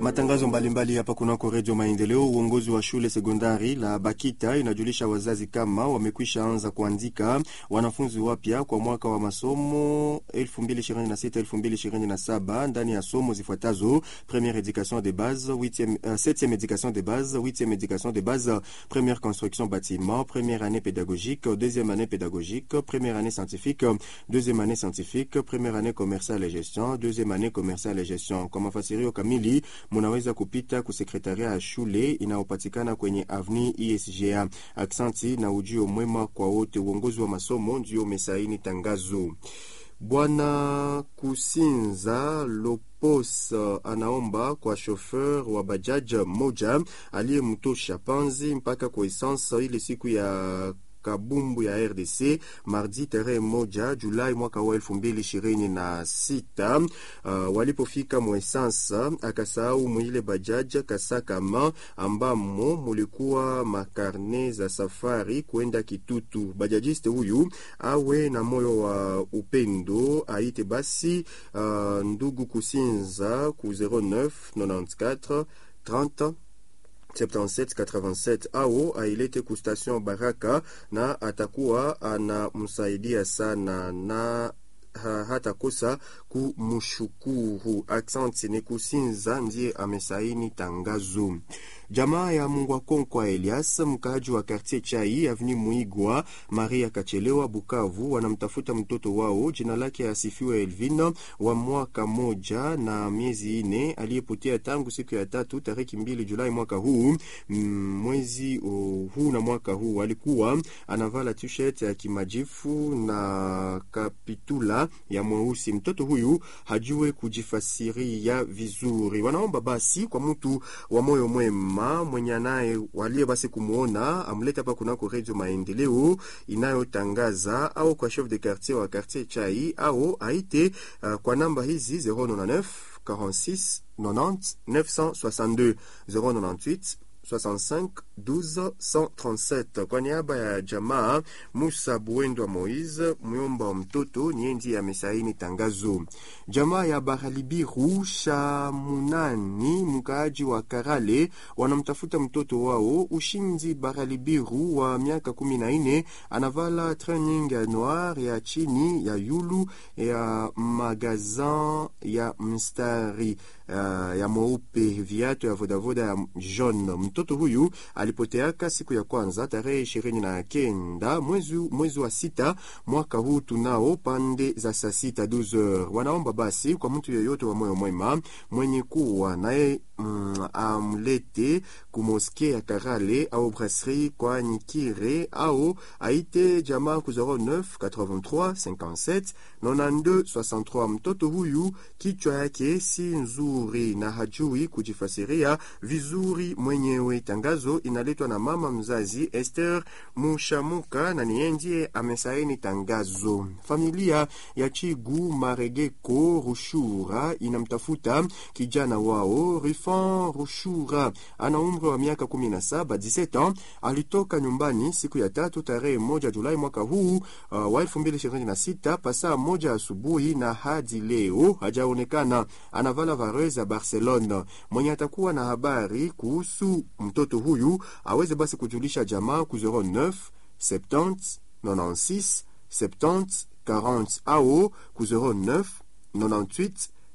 Matangazo mbalimbali hapa kunako Redio Maendeleo. Uongozi wa shule sekondari la Bakita inajulisha wazazi kama wamekwisha anza kuandika wanafunzi wapya kwa mwaka wa masomo 2026-2027 ndani ya somo zifuatazo: première éducation de base, 8e, euh, 7e éducation de base, 8e éducation de base, première construction bâtiment, première année pédagogique, deuxième année pédagogique, première année scientifique, deuxième année scientifique, première année commerciale et gestion, deuxième année commerciale et gestion. Kwa mafasirio kamili munaweza kupita kusekretaria ya shule inayopatikana kwenye avni ISGA. Aksanti na ujio mwema kwa wote. Uongozi wa masomo ndio umesaini tangazo. Bwana Kusinza Lopos anaomba kwa shofer wa bajaj moja aliyemtosha panzi mpaka kwa esansa ile siku ya kabumbu ya RDC mardi tarehe moja Julai mwaka wa elfu mbili ishirini na sita. Uh, walipofika mwesansa akasahau mwile bajaja kasakama ambamo mulikuwa makarne za safari kwenda Kitutu. Bajajiste huyu awe na moyo wa upendo aite basi uh, ndugu Kusinza ku 09 94 30 7787 au ailete ku station Baraka na atakuwa anamsaidia sana na ha, hatakosa kumshukuru. Aksanti ni Kusinza ndiye amesaini tangazo. Jamaa ya Mungwakonkwa Elias, mkaaji wa kartier Chai avni Muigwa, Maria Kachelewa, Bukavu, wanamtafuta mtoto wao, jina lake asifiwe Elvin, wa mwaka moja na miezi ine, aliyepotea tangu siku ya tatu tariki mbili Julai mwaka huu. Mwezi uh, huu na mwaka huu alikuwa anavala t-shirt ya kimajifu na kapitula ya mweusi. Mtoto huyu hajue kujifasiria vizuri. Wanaomba basi kwa mtu wa moyo mwema mwenye anaye walie basi kumwona amlete hapa kunako Redio Maendeleo inayotangaza au kwa chef de quartier wa quartier Chai au aite uh, kwa namba hizi 099 46 90 962 098 65 12 137. Kwa niaba ya jamaa Musa Buendwa Moise, myomba wa mtoto niye ndiye amesaini tangazo. Jamaa ya Baralibiru Shamunani, mkaaji wa Karale, wanamtafuta mtoto wao Ushindi Baralibiru wa miaka kumi na nne, anavala training ya noir ya chini ya yulu ya magazin ya mstari uh, ya mweupe, viatu ya vodavoda ya jaune. Mtoto huyu alipoteaka siku ya kwanza tarehe ishirini na kenda mwezi, mwezi wa sita mwaka huu tunao pande za saa sita 12h. Wanaomba basi kwa mtu yeyote wa moyo mwema mwenye kuwa naye mm, amlete kumoske ya Karale au brasserie kwa Nyikire au aite jamaa ku 09 83 57 92 63. Mtoto huyu kichwa yake si nzuri na hajui kujifasiria vizuri mwenyewe. Tangazo inaletwa na mama mzazi Esther Mushamuka na niye ndiye amesaini tangazo. Familia ya Chigu Maregeko Rushura inamtafuta kijana wao Rifan Rushura, ana umri wa miaka 17 17 ans. Alitoka nyumbani siku ya tatu tarehe moja Julai mwaka huu uh, wa 2026 pasaa moja asubuhi na hadi leo hajaonekana. Anavala vareuse ya Barcelona. Mwenye atakuwa na habari kuhusu mtoto huyu aweze basi kujulisha jamaa ku 09 70 96 70 40 au ku 09 98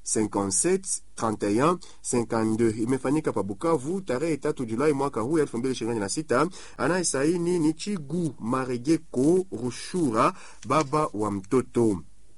57 31 52. Imefanyika pa Bukavu tarehe tatu Julai mwaka huu 2026. Anayesaini ni Chigu Maregeko Rushura, baba wa mtoto.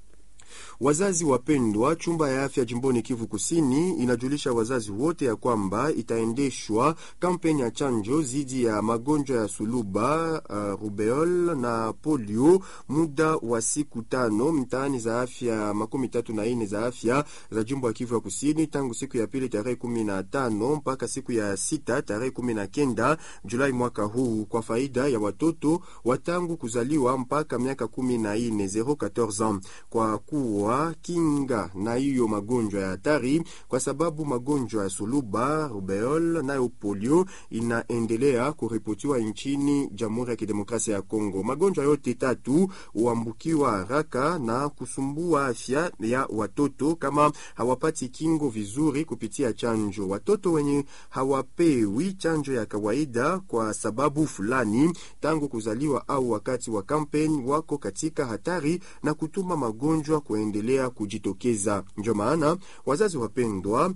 Wazazi wapendwa, chumba ya afya jimboni Kivu Kusini inajulisha wazazi wote ya kwamba itaendeshwa kampeni ya chanjo dhidi ya magonjwa ya suluba, uh, rubeol na polio muda wa siku tano mtaani za afya makumi tatu na ine za afya za jimbo ya Kivu ya Kusini tangu siku ya pili tarehe kumi na tano mpaka siku ya sita tarehe kumi na kenda Julai mwaka huu kwa faida ya watoto watangu kuzaliwa mpaka miaka kumi na ine 014 ans kwa ku kuwa kinga na hiyo magonjwa ya hatari, kwa sababu magonjwa ya suluba, rubeol nayo polio inaendelea kuripotiwa nchini Jamhuri ya Kidemokrasia ya Kongo. Magonjwa yote tatu huambukiwa haraka na kusumbua afya ya watoto kama hawapati kingo vizuri kupitia chanjo. Watoto wenye hawapewi chanjo ya kawaida kwa sababu fulani tangu kuzaliwa au wakati wa kampeni wako katika hatari na kutuma magonjwa kuendelea kujitokeza. Ndio maana wazazi wapendwa,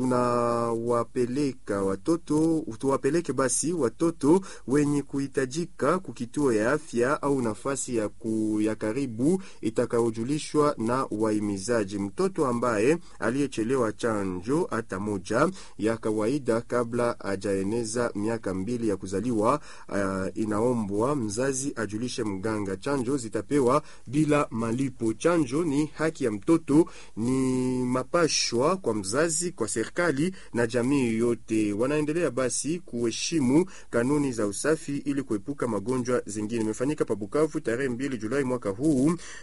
tunawapeleka watoto tuwapeleke basi watoto wenye kuhitajika kukituo ya afya au nafasi ya, ku, ya karibu itakayojulishwa na waimizaji. Mtoto ambaye aliyechelewa chanjo hata moja ya kawaida kabla ajaeneza miaka mbili ya kuzaliwa, uh, inaombwa mzazi ajulishe mganga. Chanjo zitapewa bila malipo. Chanjo ni haki ya mtoto, ni mapashwa kwa mzazi, kwa serikali na jamii yote. Wanaendelea basi kuheshimu kanuni za usafi ili kuepuka magonjwa zingine. Imefanyika pa Bukavu tarehe mbili Julai mwaka huu.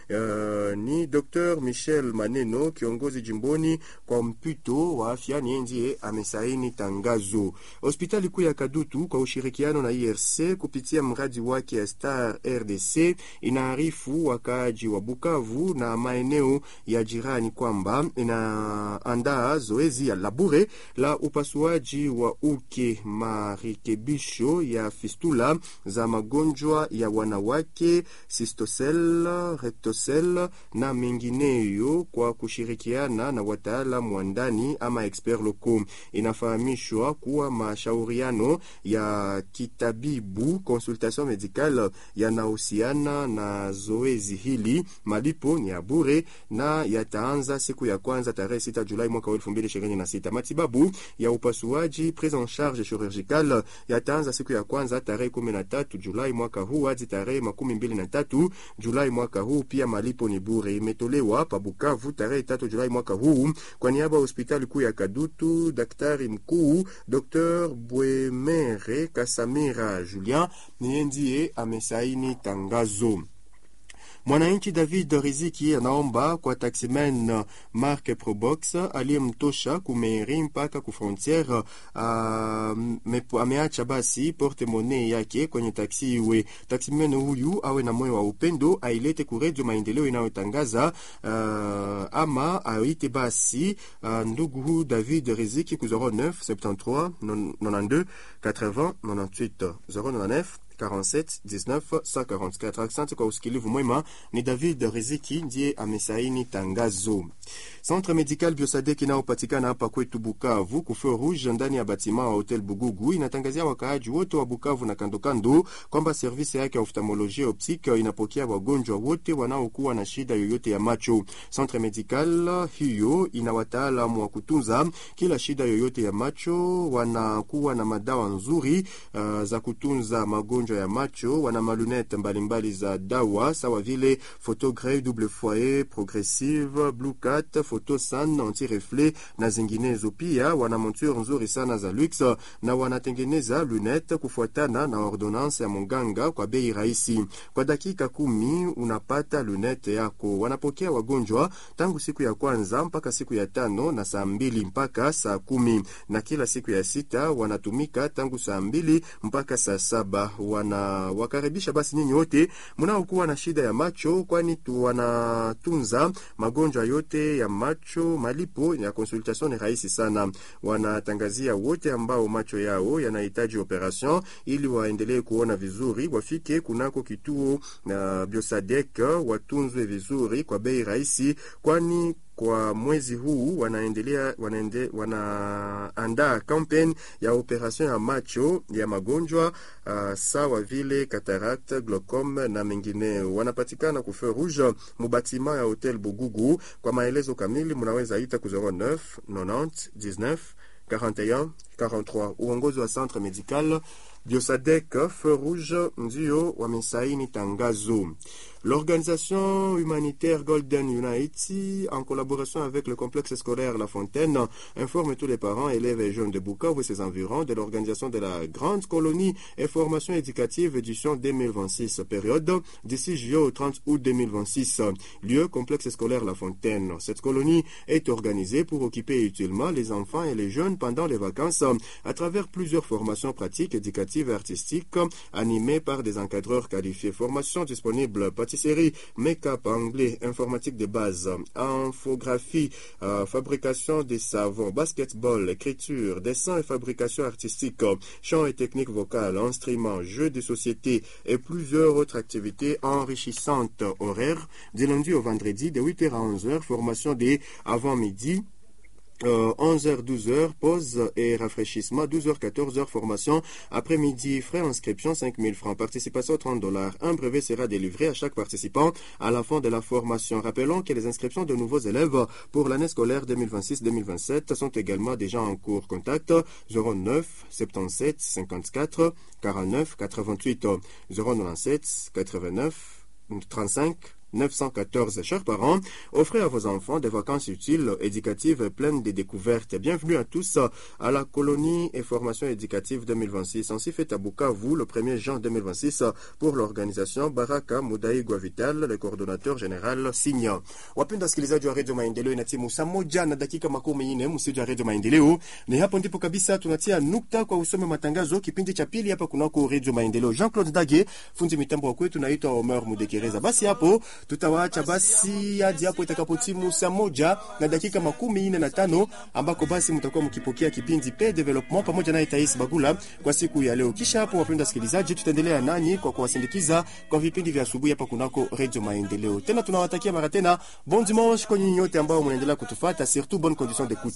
Uh, ni Dr Michel Maneno, kiongozi jimboni kwa mpito wa afya, ni ndiye amesaini tangazo. Hospitali kuu ya Kadutu kwa ushirikiano na IRC kupitia mradi wake ya Star RDC inaarifu wakaaji wa Bukavu na maeneo ya jirani kwamba inaandaa zoezi ya labure la upasuaji wa uke, marekebisho ya fistula za magonjwa ya wanawake, sistosel, rectosel na mengineyo kwa kushirikiana na wataalamu wa ndani ama expert locaux. Inafahamishwa kuwa mashauriano ya kitabibu consultation medicale yanahusiana na zoezi hili. Malipo ni ya bure na yataanza siku ya kwanza tarehe 6 Julai mwaka 2026. Matibabu ya upasuaji prise en charge chirurgicale yataanza siku ya kwanza tarehe 13 Julai mwaka huu hadi tarehe makumi mbili na tatu Julai mwaka huu. Pia malipo ni bure. Imetolewa pa Bukavu tarehe 3 Julai mwaka huu kwa niaba ya hospitali kuu ya Kadutu. Daktari mkuu Dr Bwemere Kasamira Julien niye ndiye amesaini tangazo. Mwananchi David Riziki anaomba kwa taximen Mark Probox aliyemtosha kumeri mpaka ku frontiere uh, ameacha basi porte monnaie yake kwenye taksi iwe. Taximen huyu awe na moyo wa upendo, ailete ku redio Maendeleo inayotangaza uh, ama aite basi uh, ndugu David Riziki ku 09 73 92 80 98 099 47 19 144. Asante kwa usikilivu mwema. Ni David Riziki ndiye amesaini tangazo. Centre Medical Biosadek inayopatikana hapa kwetu Bukavu kufeu rouge ndani ya batima wa Hotel Bugugu inatangazia wakaaji wote wa Bukavu na kandokando kwamba servisi yake ya oftalmolojia optique inapokea wagonjwa wote wanaokuwa na shida yoyote ya macho. Centre Medical hiyo ina wataalamu wa kutunza kila shida yoyote ya macho, wanakuwa na madawa nzuri uh, za kutunza magonjwa ya macho. Wana malunette mbalimbali za dawa sawa vile photographe double foyer progressive blue cat photo san anti reflet na zinginezo. Pia wana monture nzuri sana za luxe na wanatengeneza lunette kufuatana na ordonnance ya munganga kwa bei rahisi. Kwa dakika kumi unapata lunette yako. Wanapokea wagonjwa tangu siku ya kwanza mpaka siku ya tano na saa mbili mpaka saa kumi na kila siku ya sita wanatumika tangu saa mbili mpaka saa saba. Wanawakaribisha basi nyinyi wote mnaokuwa na shida ya macho, kwani wanatunza magonjwa yote ya macho. Malipo ya consultation ni rahisi sana. Wanatangazia wote ambao macho yao yanahitaji operation ili waendelee kuona vizuri, wafike kunako kituo na Biosadek watunzwe vizuri kwa bei rahisi, kwani kwa mwezi huu wanaendelea wanaende, wanaandaa kampeni ya operation ya macho ya magonjwa uh, sawa vile cataract, glaucome na mengineo. Wanapatikana ku feu rouge mubatima ya Hotel Bugugu. Kwa maelezo kamili munaweza ita ku 09 90 19 41 43. Uongozi wa centre médical Biosadec Feu Rouge ndio wamesaini tangazo. L'organisation humanitaire Golden Unity, en collaboration avec le complexe scolaire La Fontaine, informe tous les parents, élèves et jeunes de Bukavu et ses environs de l'organisation de la grande colonie et formation éducative édition 2026, période d'ici juillet au 30 août 2026. Lieu complexe scolaire La Fontaine. Cette colonie est organisée pour occuper utilement les enfants et les jeunes pendant les vacances à travers plusieurs formations pratiques, éducatives et artistiques animées par des encadreurs qualifiés. Formation disponible pâtisserie, make-up anglais, informatique de base, infographie, euh, fabrication des savons, basketball, écriture, dessin et fabrication artistique, chant et technique vocale, instruments, jeux de société et plusieurs autres activités enrichissantes horaires du lundi au vendredi de 8h à 11h, formation des avant-midi. Euh, 11h, 12h, pause et rafraîchissement, 12h, 14h, formation, après-midi, frais inscription, 5000 francs, participation, 30 dollars. Un brevet sera délivré à chaque participant à la fin de la formation. Rappelons que les inscriptions de nouveaux élèves pour l'année scolaire 2026-2027 sont également déjà en cours. Contact 09 77 54 49 88 097 89 35 914. Chers parents, offrez à vos enfants des vacances utiles, éducatives, pleines de découvertes. Bienvenue à tous à la colonie et formation éducative 2026. Ainsi fait à Bukavu le 1er juin 2026 pour l'organisation Baraka Mudai Guavital, le coordonnateur général Signa. Wapenda wasikilizaji wa redio Maendeleo, inatimu saa moja na dakika makumi nne msiji wa redio Maendeleo. Ni hapo ndipo kabisa tunatia nukta kwa usome matangazo kipindi cha pili hapa kunako redio Maendeleo. Jean-Claude Dage, fundi mitambo wa kwetu, naitwa Omer Mudekereza. Basi hapo tutawaacha basi hadi hapo itakapotimu saa moja na dakika makumi nne na tano ambako basi mtakuwa mkipokea kipindi pe development pamoja naye Tais Bagula kwa siku ya leo. Kisha hapo, wapenda wasikilizaji, tutaendelea nanyi kwa kuwasindikiza kwa vipindi vya asubuhi hapa kunako Radio Maendeleo. Tena tunawatakia mara tena bon dimanche kwa nyinyi nyote ambao mnaendelea kutufuata, surtout bonne condition d'écoute.